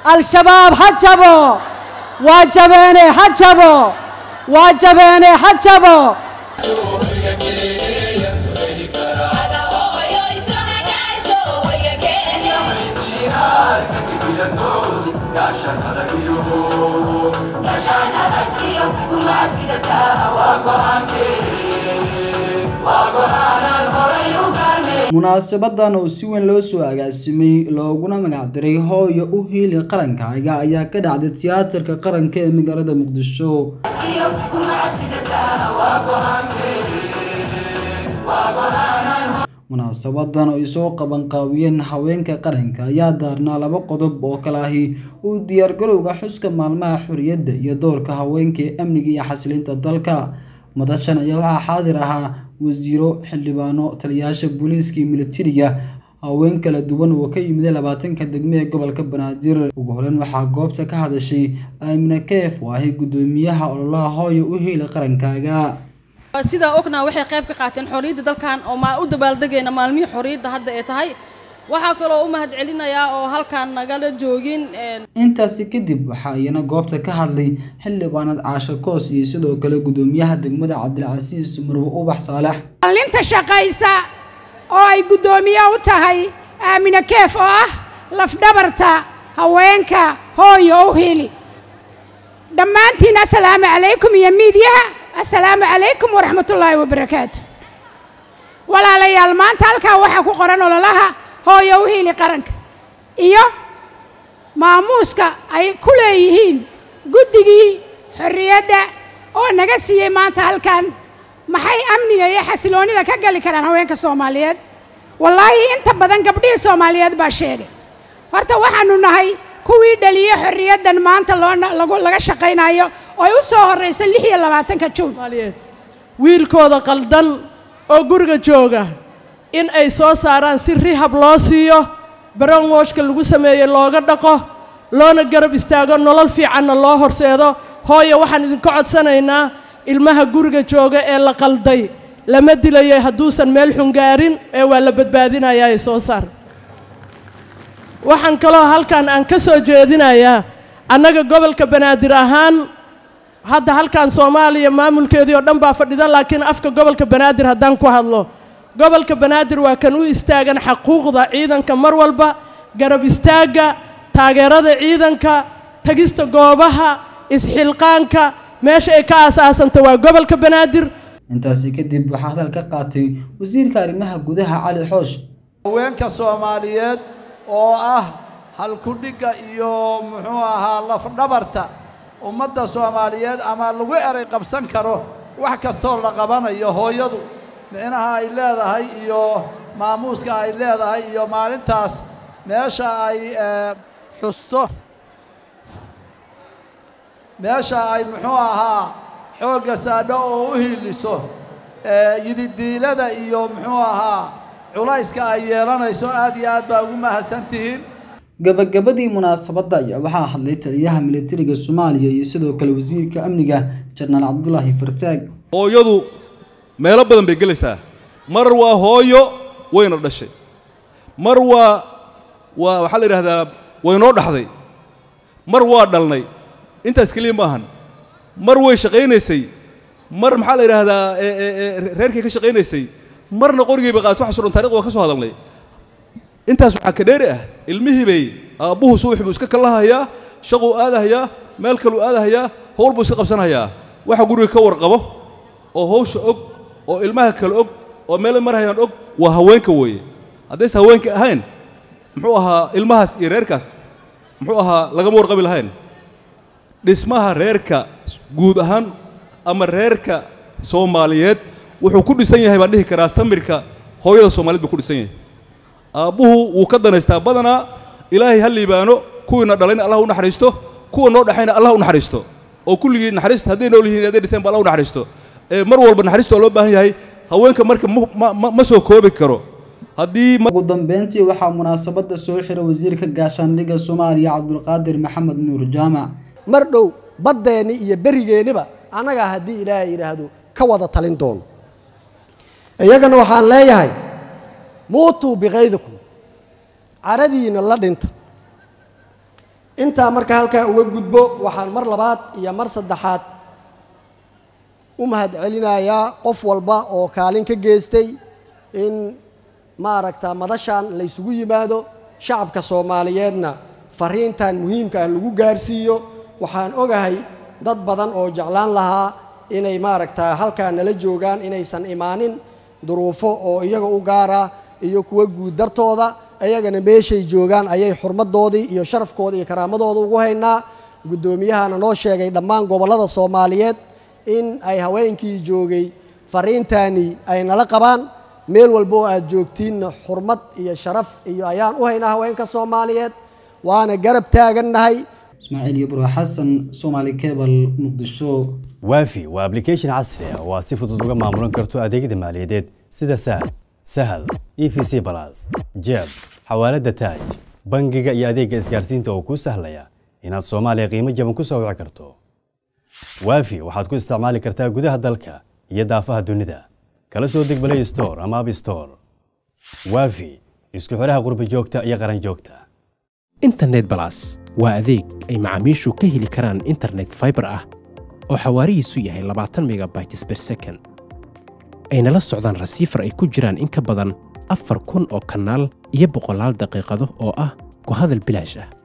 al-shabaab ha jabo waa jabeene ha jabo waa jabeene ha jabo munaasabadan oo si weyn loo soo agaasimay looguna magacdiray hooyo u hiili qarankaaga ayaa ka dhacday tiyaatarka qaranka ee magaalada muqdisho munaasabadan oo ay soo qabanqaabiyeen haweenka qaranka ayaa daarnaa laba qodob oo kale ahi uu diyaargarowga xuska maalmaha xorriyadda iyo doorka haweenka ee amniga iyo xasilinta dalka madashan ayaa waxaa xaadir ahaa wasiiro xildhibaano taliyayaasha booliiska iyo militariga haween kala duwan oo ka yimid labaatanka degme ee gobolka banaadir ugu horeyn waxaa goobta ka hadashay aamina keef oo ahi guddoomiyaha ololaha hooyo u hiila qarankaaga sidaa ognaha waxay qayb ka qaateen xorriyadda dalkan oo maa u dabaaldegayna maalmihii xorriyadda hadda ay tahay waxaa kaloo u mahad celinayaa oo halkaan nagala joogin intaasi kadib waxaa iyana goobta ka hadlay xildhibaanad caasho koos iyo sidoo kale guddoomiyaha degmada cabdilcasiis marwe ubax saalax maalinta shaqaysa oo ay guddoomiye u tahay aamine keef oo ah lafdhabarta haweenka hooyo u hili dhammaantiin assalaamu calaykum iyo miidyaha assalaamu calaykum waraxmatullaahi wabarakaatu walaalayaal maanta halkaa waxaa ku qoran ololaha hooyo u hiili qaranka iyo maamuuska ay ku leeyihiin guddigii xorriyadda oo naga siiyey maanta halkan maxay amniga iyo xasiloonnida ka gali karaan haweenka soomaaliyeed wallaahi inta badan gabdhihii soomaaliyeed baa sheegay horta waxaanu nahay kuwii dhaliye xorriyaddan maanta loo laga shaqaynayo oo ay u soo horraysa lix iyo labaatanka juun wiilkooda qaldan oo guriga jooga in ay soo saaraan si rihab loo siiyo baronwoshka lagu sameeyey looga dhaqo loona garab istaago nolol fiicanna loo horseedo hooyo waxaan idinka codsanaynaa ilmaha guriga jooga ee la qalday lama dilayo hadduusan meel xungaarin ee waa la badbaadinayaa ee soo saar waxaan kaloo halkan aan ka soo jeedinayaa annaga gobolka banaadir ahaan hadda halkan soomaaliya maamulkeedii oo dhan baa fadhida laakiin afka gobolka banaadir haddaan ku hadlo gobolka banaadir waa kan u istaagan xaquuqda ciidanka mar walba garab istaagga taageerada ciidanka tagista goobaha isxilqaanka meesha ay ka aasaasanta waa gobolka banaadir intaasi kadib waxaa hadal ka qaatay wasiirka arrimaha gudaha cali xoosh haweenka soomaaliyeed oo ah halkudhigga iyo muxuu ahaa lafdhabarta ummadda soomaaliyeed ama lagu eray qabsan karo wax kastoo la qabanayo hooyadu micnaha ay leedahay iyo maamuuska ay leedahay iyo maalintaas meesha ay xusto meesha ay muxuu ahaa xoogga saadho oo u hiiliso yididiilada iyo muxuu ahaa culayska ay yeelanayso aad iyo aad baa ugu mahadsan tihiin gabagabadii munaasabadda ayaa waxaa hadlay taliyaha militariga soomaaliya iyo sidoo kale wasiirka amniga jenaraal cabdulaahi fartaag hooyadu meelo badan bay gelaysaa mar waa hooyo wayna dhashay mar waa waa waxaa la yidhahdaa waynoo dhaxday mar waa dhalnay intaas keliya ma ahan mar way shaqaynaysay mar maxaa la yidhaahdaa reerkay ka shaqaynaysay marna qorigayba qaat waxaso dhan taarikhda waa ka soo hadalnay intaas waxaa ka dheeri ah ilmihii bay aabbuhu subax buu iska kalahayaa shaquu aadahayaa meel kaluu aadahayaa howl buu iska qabsanahayaa waxa guriga ka warqabo oo hawsha og oo ilmaha kale og oo meel marhayaan og waa haweenka weeye haddayse haweenka ahayn muxuu ahaa ilmahaas iyo reerkaas muxuu ahaa lagama warqabi lahayn dhismaha reerka guud ahaan ama reerka soomaaliyeed wuxuu ku dhisan yahay baan dhihi karaa samirka hooyada soomaaliyed buu ku dhisan yahay aabbuhu wuu ka danaystaa badanaa ilaahay ha liibaano kuwiina dhalayna allah u naxariisto kuwa noo dhexayna allah u naxariisto oo kulligii naxariista hadday nool yihiin hadday dhinteen ba allah u naxariisto ee mar walba naxariista waa loo baahan yahay haweenka marka ma soo koobi karo haddii ugu dambeyntii waxaa munaasabadda soo xiray wasiirka gaashaandhigga soomaaliya cabdulqaadir maxamed nuur jaamac mar dhow baddeenni iyo berigeenniba annagaa haddii ilaahay yidhaahdo ka wada talin doono iyagana waxaan leeyahay muutuu bikaydikum caradiina la dhinta intaa marka halkaa uga gudbo waxaan mar labaad iyo mar saddexaad u mahadcelinayaa qof walba oo kaalin ka geystay in maaragta madashan laysugu yimaado shacabka soomaaliyeedna fariintan muhiimka ah lagu gaarsiiyo waxaan ogahay dad badan oo jeclaan lahaa inay maaragta halkaa nala joogaan inaysan imaanin duruufo oo iyaga u gaara iyo kuwa guud dartooda ayagana meeshay joogaan ayay xurmadoodii iyo sharafkooda iyo karaamadooda ugu haynaa guddoomiyahana noo sheegay dhammaan gobollada soomaaliyeed in ay haweenkii joogay fariintani ay nala qabaan meel walba oo aad joogtiinna xurmad iyo sharaf iyo ayaan u haynaa haweenka soomaaliyeed waana garab taagannahay ismaaciil ibro xasan soomaali cebal muqdisho waafi waa application casri ah oo aad si fudud uga maamulan karto adeegyada maaliyadeed sida sahal sahal e v c balas jeeb xawaalada taaj bangiga iyo adeegga isgaarsiinta oo kuu sahlaya inaad soomaaliya qiimo jaban ku soo wici karto waafi waxaad ku isticmaali kartaa gudaha dalka iyo daafaha dunida kala soo deg play store ama app store waafi isku xidhaha qurbi joogta iyo qaran joogta internet balas waa adeeg ay macaamiishu ka heli karaan internet fiber ah oo xawaarihiisu yahay labaatan megabytes per second ayna la socdaan rasiifar ay ku jiraan in ka badan afar kun oo kanaal iyo boqolaal daqiiqado oo ah ku hadal bilaash ah